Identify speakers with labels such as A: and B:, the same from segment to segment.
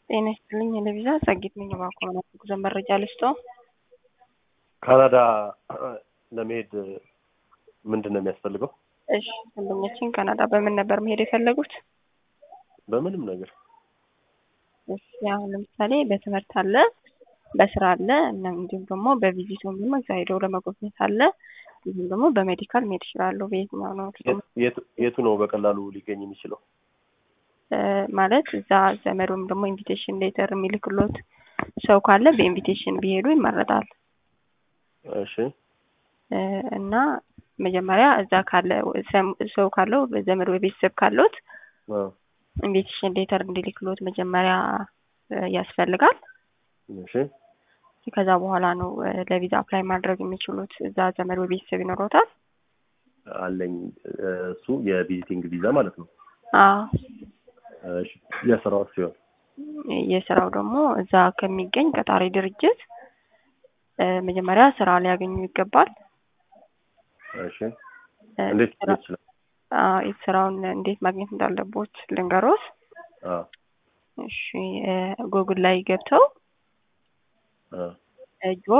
A: ጤና ይስጥልኝ ለቪዛ ጸጊት ነኝ። እባክዎ ምን ጉዞ መረጃ ልስጥዎ?
B: ካናዳ ለመሄድ ምንድን ነው የሚያስፈልገው?
A: እሺ ደንበኛችን ካናዳ በምን ነበር መሄድ የፈለጉት?
B: በምንም ነገር
A: እሺ አሁን ለምሳሌ በትምህርት አለ፣ በስራ አለ እና እንዲሁም ደግሞ በቪዚት ወይም ደግሞ እዛ ሄደው ለመጎብኘት አለ፣ እንዲሁም ደግሞ በሜዲካል መሄድ ይችላሉ። በየትኛው ነው
B: የቱ- የቱ ነው በቀላሉ ሊገኝ የሚችለው?
A: እ ማለት እዛ ዘመድ ወይም ደግሞ ኢንቪቴሽን ሌተር የሚልክሎት ሰው ካለ በኢንቪቴሽን ቢሄዱ ይመረጣል።
B: እሺ
A: እ እና መጀመሪያ እዛ ካለ ሰም- ሰው ካለው ዘመድ ወይ ቤተሰብ ካለዎት
B: አ፣
A: ኢንቪቴሽን ሌተር እንዲልክሎት መጀመሪያ እ ያስፈልጋል።
B: እሺ
A: ከዛ በኋላ ነው እ ለቪዛ አፕላይ ማድረግ የሚችሉት። እዛ ዘመድ ወይ ቤተሰብ ይኖሮታል?
B: አለኝ እ፣ እሱ የቪዚቲንግ ቪዛ ማለት ነው።
A: አዎ።
B: እሺ የስራው ሲሆን
A: የስራው ደግሞ እዛ ከሚገኝ ቀጣሪ ድርጅት እ መጀመሪያ ስራ ሊያገኙ ይገባል።
B: እሺ
A: እ
B: እንዴት
A: ስራ-
B: ሊሆን ይችላል?
A: አዎ፣ ስራውን እንዴት ማግኘት እንዳለቦት ልንገሮት።
B: አ
A: እሺ እ ጉግል ላይ ገብተው
B: አ
A: እ ጆብ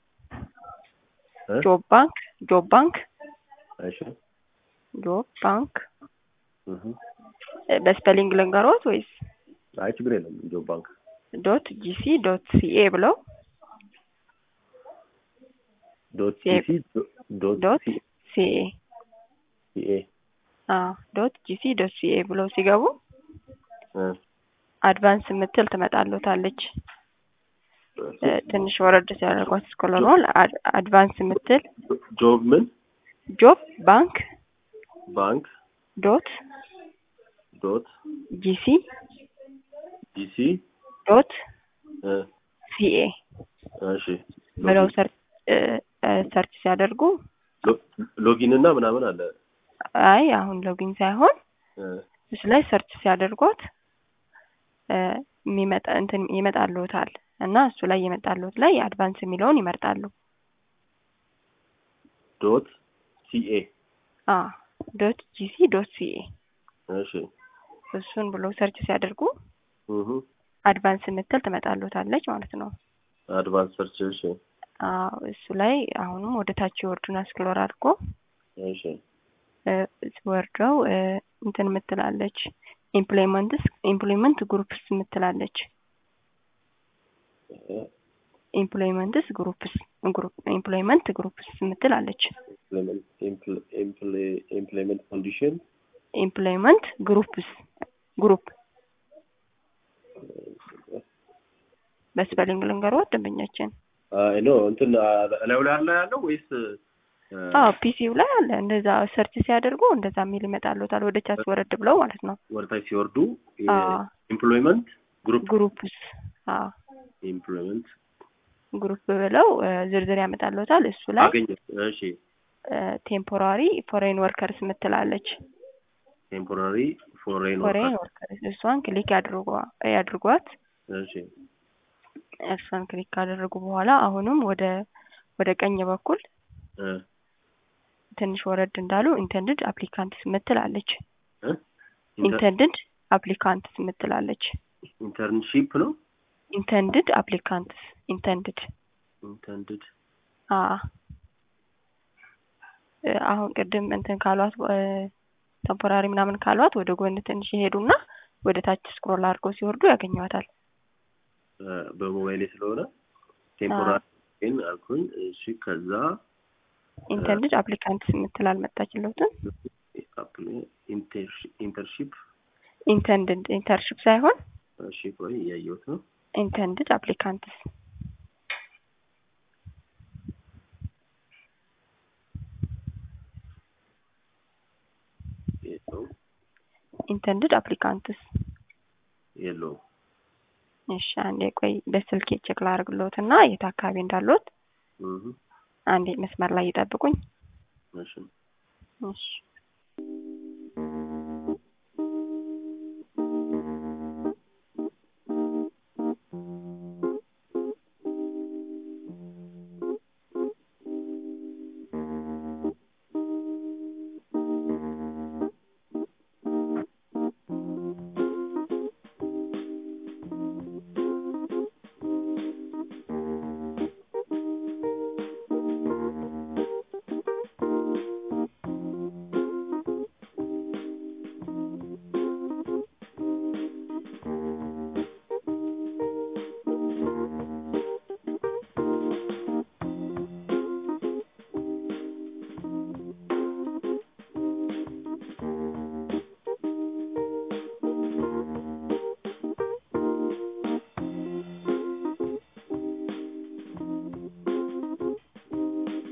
B: እ?
A: ጆብ ባንክ ጆብ ባንክ
B: እሺ
A: ጆብ ባንክ
B: እህ
A: እ በስፔሊንግ ልንገሮት ወይስ
B: አይ ችግር የለም። ጆብ ባንክ
A: ዶት ጂሲ ዶት ሲኤ ብለው
B: ዶት
A: ሲ-
B: ሲሲ ዶት
A: ዶት
B: ሲ
A: ሲኤ
B: ሲኤ
A: አዎ ዶት ጂሲ ዶት ሲኤ ብለው ሲገቡ
B: እ
A: አድቫንስ የምትል ትመጣለታለች። እ ትንሽ ወረድ ሲያደርጓት ስኮለሮል አድቫንስ የምትል
B: ጆብ ምን
A: ጆብ ባንክ
B: ባንክ
A: ዶት
B: ዶት
A: ጂሲ
B: ዲሲ
A: ዶት
B: እ
A: ሲኤ
B: እሺ
A: ብለው ሰርች እ እ ሰርች ሲያደርጉ
B: ሎ- ሎጊን እና ምናምን አለ
A: አይ አሁን ሎጊን ሳይሆን
B: እ
A: እሱ ላይ ሰርች ሲያደርጓት እ የሚመጣ እንትን ይመጣልዎታል እና እሱ ላይ የመጣልዎት ላይ አድቫንስ የሚለውን ይመርጣሉ።
B: ዶት ሲኤ
A: አ ዶት ጂሲ ዶት ሲኤ
B: እሺ
A: እሱን ብሎ ሰርች ሲያደርጉ
B: እህ
A: አድቫንስ የምትል ትመጣልዎታለች ማለት ነው።
B: አድቫንስ ሰርች እሺ
A: አዎ እሱ ላይ አሁንም ወደ ታች የወርዱን ስክሮል አድርጎ
B: እሺ
A: እ ወርደው እ እንትን የምትላለች ኢምፕሎይመንትስ ኢምፕሎይመንት ግሩፕስ የምትላለች
B: እ
A: ኢምፕሎይመንትስ ግሩፕስ ግሩፕ ኢምፕሎይመንት ግሩፕስ የምትላለች
B: ኢምፕሎይመንት ኢምፕል- ኢምፕል- ኢምፕሎይመንት ኮንዲሽን
A: ኢምፕሎይመንት ግሩፕስ ግሩፕ በስፔሊንግ ልንገሮት ደንበኛችን
B: አይ ኖ እንትን እላዩ ላይ አለ ያለው ወይስ እ፣
A: አዎ ፒሲው ላይ አለ እንደዛ ሰርች ሲያደርጉ እንደዛ የሚል ይመጣልዎታል ወደ ቻስ ወረድ ብለው ማለት ነው
B: ወደታች ሲወርዱ
A: አዎ
B: ኢምፕሎይመንት ግሩፕ
A: ግሩፕስ አዎ
B: ኢምፕሎይመንት
A: ግሩፕ ብለው እ ዝርዝር ያመጣልዎታል እሱ ላይ
B: አገኘ እሺ
A: ቴምፖራሪ ፎሬን ወርከርስ የምትላለች
B: ቴምፖራሪ ፎሬን
A: ፎሬን ወርከርስ እሷን ክሊክ ያድርጓ ያድርጓት
B: እሺ
A: እሷን ክሊክ ካደረጉ በኋላ አሁንም ወደ ወደ ቀኝ በኩል
B: እ
A: ትንሽ ወረድ እንዳሉ ኢንተንድድ አፕሊካንትስ የምትላለች
B: እ
A: ኢንተንድድ አፕሊካንትስ የምትላለች
B: ኢንተርንሺፕ ነው
A: ኢንተንድድ አፕሊካንትስ ኢንተንድድ
B: ኢንተንድድ
A: አ እ አሁን ቅድም እንትን ካሏት ቴምፖራሪ ምናምን ካሏት ወደ ጎን ትንሽ ይሄዱና ወደ ታች ስክሮል አድርገው ሲወርዱ ያገኟታል።
B: በሞባይሌ ስለሆነ ቴምፖራሪ ግን አልኩኝ እሺ ከዛ
A: ኢንተንድድ አፕሊካንትስ የምትል አልመጣችለትም።
B: ኢንተርሺፕ
A: ኢንተንድድ ኢንተርሽፕ ሳይሆን
B: እሺ ቆይ እያየሁት ነው
A: ኢንተንድድ አፕሊካንትስ
B: የለውም
A: ኢንተንድድ አፕሊካንትስ
B: የለውም
A: እሺ አንዴ ቆይ በስልኬ ቼክ ላድርግልዎት እና የት አካባቢ እንዳሉት
B: እህ
A: አንዴ መስመር ላይ ይጠብቁኝ።
B: እሺ
A: እሺ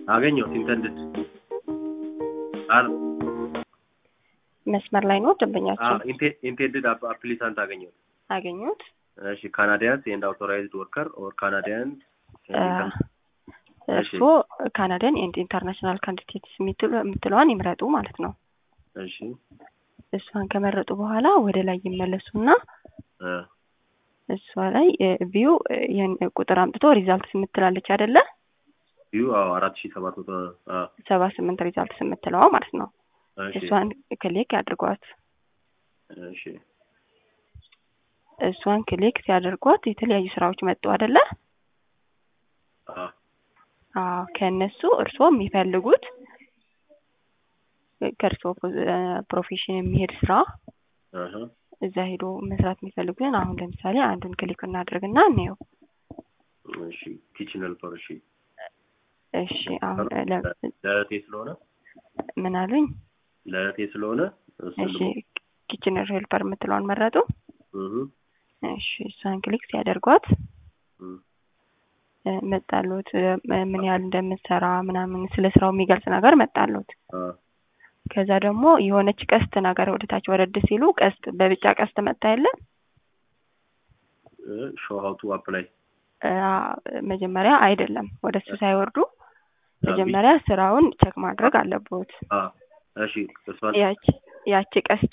B: አገኘሁት ኢንተንድድ አር
A: መስመር ላይ ነው ደንበኛችን
B: ኢንቴንድድ አፕሊካንት አገኘሁት።
A: አገኙት።
B: እሺ ካናዲያንስ ኤንድ አውቶራይዝድ ወርከር ኦር ካናዲያን
A: እርስዎ ካናዲያን ኤንድ ኢንተርናሽናል ካንዲዴትስ የምትለዋን ይምረጡ ማለት ነው።
B: እሺ
A: እሷን ከመረጡ በኋላ ወደ ላይ ይመለሱና
B: እ
A: እሷ ላይ ቪው ይህን ቁጥር አምጥቶ ሪዛልትስ የምትላለች አይደለ?
B: ቪው አዎ አራት ሺህ ሰባት መቶ አዎ
A: ሰባ ስምንት ሪዛልትስ የምትለዋ ማለት ነው።
B: እሺ
A: እሷን ክሊክ ያድርጓት።
B: እሺ
A: እሷን ክሊክ ሲያደርጓት የተለያዩ ስራዎች መጡ አይደለ?
B: አዎ
A: አዎ ከእነሱ እርስዎ የሚፈልጉት ከእርስዎ ፕሮፌሽን የሚሄድ ስራ
B: አሀ
A: እዛ ሄዶ መስራት የሚፈልጉትን አሁን ለምሳሌ አንዱን ክሊክ እናድርግና እንየው።
B: እሺ ኪችን ሄልፐር እሺ
A: እሺ አሁን ለ-
B: ለእህቴ ስለሆነ
A: ምን አሉኝ?
B: ለእህቴ ስለሆነ እሱን
A: እሺ
B: ልሞ-
A: ኪችን ሄልፐር የምትለዋን መረጡ።
B: እህ
A: እሺ እሷን ክሊክ ሲያደርጓት
B: እህ
A: እ፣ መጣሉት እ፣ ምን ያህል እንደምትሰራ ምናምን ስለ ስራው የሚገልጽ ነገር መጣሉት።
B: አ
A: ከዛ ደግሞ የሆነች ቀስት ነገር ወደ ታች ወረድ ሲሉ ቀስት በቢጫ ቀስት መጣ የለ
B: ሾው ሀው ቱ አፕላይ
A: እ፣ መጀመሪያ አይደለም ወደ እሱ ሳይወርዱ መጀመሪያ ስራውን ቸክ ማድረግ አለቦት።
B: አ እሺ እሷን
A: ያቺ ያቺ ቀስቷ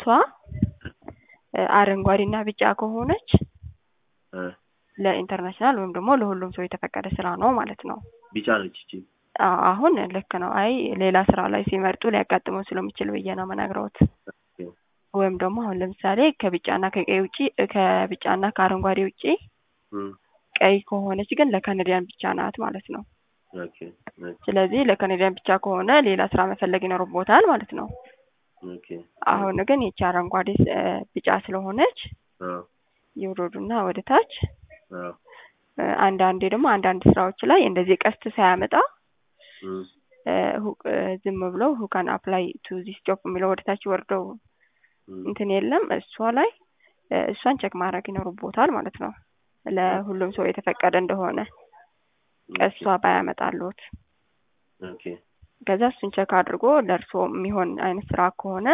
A: እ፣ አረንጓዴና ቢጫ ከሆነች
B: እ
A: ለኢንተርናሽናል ወይም ደግሞ ለሁሉም ሰው የተፈቀደ ስራ ነው ማለት ነው።
B: ቢጫ ነች እቺ
A: አ- አሁን ልክ ነው። አይ ሌላ ስራ ላይ ሲመርጡ ሊያጋጥመው ስለሚችል ብዬ ነው መናግረውት። ወይም ደግሞ አሁን ለምሳሌ ከቢጫና ከቀይ ውጪ ከቢጫና ከአረንጓዴ ውጪ
B: እም
A: ቀይ ከሆነች ግን ለካናዲያን ብቻ ናት ማለት ነው።
B: ኦኬ ኦኬ
A: ስለዚህ ለካናዲያን ብቻ ከሆነ ሌላ ስራ መፈለግ ይኖርቦታል ማለት ነው።
B: ኦኬ
A: አሁን ግን ይቺ አረንጓዴ እ፣ ቢጫ ስለሆነች
B: አ
A: ይውረዱና ወደ ታች
B: አ
A: እ፣ አንዳንዴ ደግሞ አንዳንድ ስራዎች ላይ እንደዚህ ቀስት ሳያመጣ
B: እም
A: እ፣ ሁ- እ፣ ዝም ብለው ሁካን አፕላይ ቱ ዚስ ጆብ የሚለው ወደ ታች ወርደው
B: እም
A: እንትን የለም እሷ ላይ እ፣ እሷን ቸክ ማድረግ ይኖርቦታል ማለት ነው። ለሁሉም ሰው የተፈቀደ እንደሆነ ቀሷ ባያመጣሉት
B: ኦኬ
A: ከዛ እሱን ቸክ አድርጎ ለእርስዎ የሚሆን አይነት ስራ ከሆነ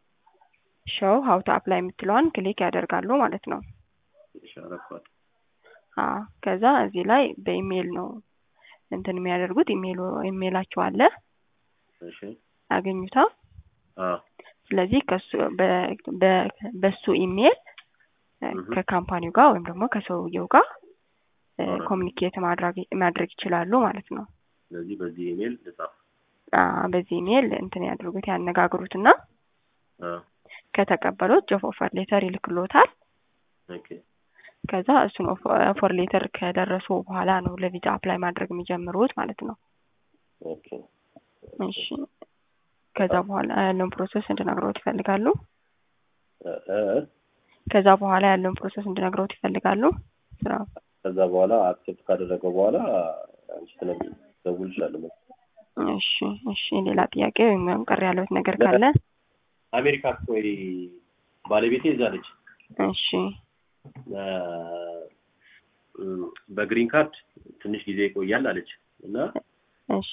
A: ሾው ሀው ቱ አፕላይ የምትለዋን ክሊክ ያደርጋሉ ማለት ነው።
B: እሺ አረኳት
A: አዎ ከዛ እዚህ ላይ በኢሜይል ነው እንትን የሚያደርጉት ኢሜይሉ ኢሜይላቸው አለ
B: እሺ
A: ያገኙታ።
B: አ
A: ስለዚህ ከሱ በ- በ- በሱ ኢሜይል እ፣
B: እህ።
A: ከካምፓኒው ጋር ወይም ደግሞ ከሰውየው ጋር እ፣
B: አዎ።
A: ኮሚኒኬት ማድረግ ማድረግ ይችላሉ ማለት ነው።
B: ስለዚህ በዚህ ኢሜል ልጻፍ
A: አ፣ በዚህ ኢሜይል እንትን ያድርጉት ያነጋግሩትና
B: አ
A: ከተቀበሉት ጆብ ኦፈር ሌተር ይልክሎታል።
B: ኦኬ
A: ከዛ እሱን ኦፈር ሌተር ከደረሱ በኋላ ነው ለቪዛ አፕላይ ማድረግ የሚጀምሩት ማለት ነው።
B: ኦኬ
A: እሺ ከዛ በኋላ ያለውን ፕሮሰስ እንድነግረውት ይፈልጋሉ?
B: እ እ
A: ከዛ በኋላ ያለውን ፕሮሰስ እንድነግረውት ይፈልጋሉ? ስራ
B: ከዛ በኋላ አክሴፕት ካደረገው በኋላ አንቺ ትነግሪኝ ደውልልሻለሁ።
A: እሺ እሺ ሌላ ጥያቄ ወይም ቀር ያለውት ነገር ካለ
B: አሜሪካ ወይ ባለቤቴ እዛ ነች።
A: እሺ
B: እ፣ እም፣ በግሪን ካርድ ትንሽ ጊዜ ይቆያል አለች እና
A: እሺ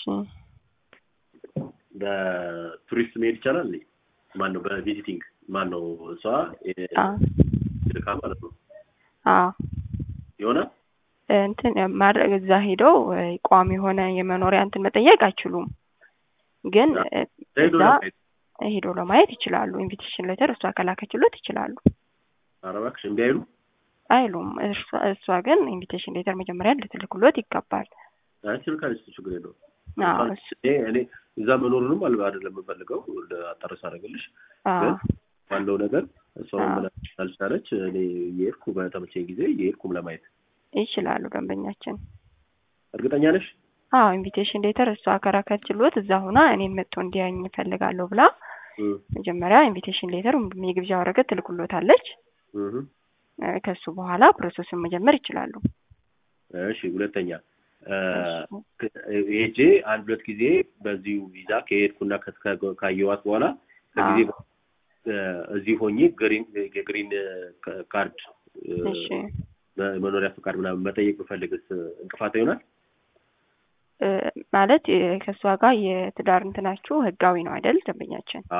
B: በቱሪስት መሄድ ይቻላል እንዴ? ማን ነው በቪዚቲንግ ማን ነው እሷ
A: አ
B: ልካ ማለት ነው
A: አ
B: ይሆናል።
A: እንትን ማድረግ እዛ ሄደው እ፣ ቋሚ የሆነ የመኖሪያ እንትን መጠየቅ አይችሉም። ግን እ፣
B: ሄዶ
A: እዛ
B: ለማየት
A: ሄዶ ለማየት ይችላሉ። ኢንቪቴሽን ሌተር እሷ ከላከችሎት ይችላሉ።
B: ኧረ እባክሽ እምቢ አይሉ
A: አይሉም። እርሷ እሷ ግን ኢንቪቴሽን ሌተር መጀመሪያ ልትልክሎት ይገባል።
B: አንቺ ካለች ችግር የለውም።
A: አዎ እሱ
B: እኔ እኔ እዛ መኖሩንም አል አይደለም የምፈልገው አጣርስ አደረግልሽ
A: አዎ
B: ግን ባለው ነገር እሷ
A: አዎ።
B: ምን አልቻለች እኔ እየሄድኩ በተመቸኝ ጊዜ እየሄድኩም ለማየት
A: ይችላሉ ደንበኛችን።
B: እርግጠኛ ነሽ?
A: አዎ ኢንቪቴሽን ሌተር እሷ ከላከችሎት እዛ ሁና እኔን መጥቶ እንዲያኝ እፈልጋለሁ ብላ
B: እም፣
A: መጀመሪያ ኢንቪቴሽን ሌተር ወይም ደግሞ የግብዣ ወረቀት ትልኩሎታለች።
B: እህ።
A: እ፣ ከሱ በኋላ ፕሮሰሱን መጀመር ይችላሉ።
B: እሺ ሁለተኛ እ፣
A: እሺ።
B: ክ- ሄጄ አንድ ሁለት ጊዜ በዚሁ ቪዛ ከሄድኩና ከ- ካየኋት በኋላ ከጊዜ
A: አዎ።
B: በ- እ፣ እዚህ ሆኜ ግሪን የግሪን ካ- ካርድ እ፣
A: እሺ
B: መኖሪያ ፈቃድ ምናምን መጠየቅ ብፈልግስ እንቅፋት ይሆናል?
A: እ ማለት እ ከእሷ ጋር የትዳር እንትናችሁ ህጋዊ ነው አይደል? ደንበኛችን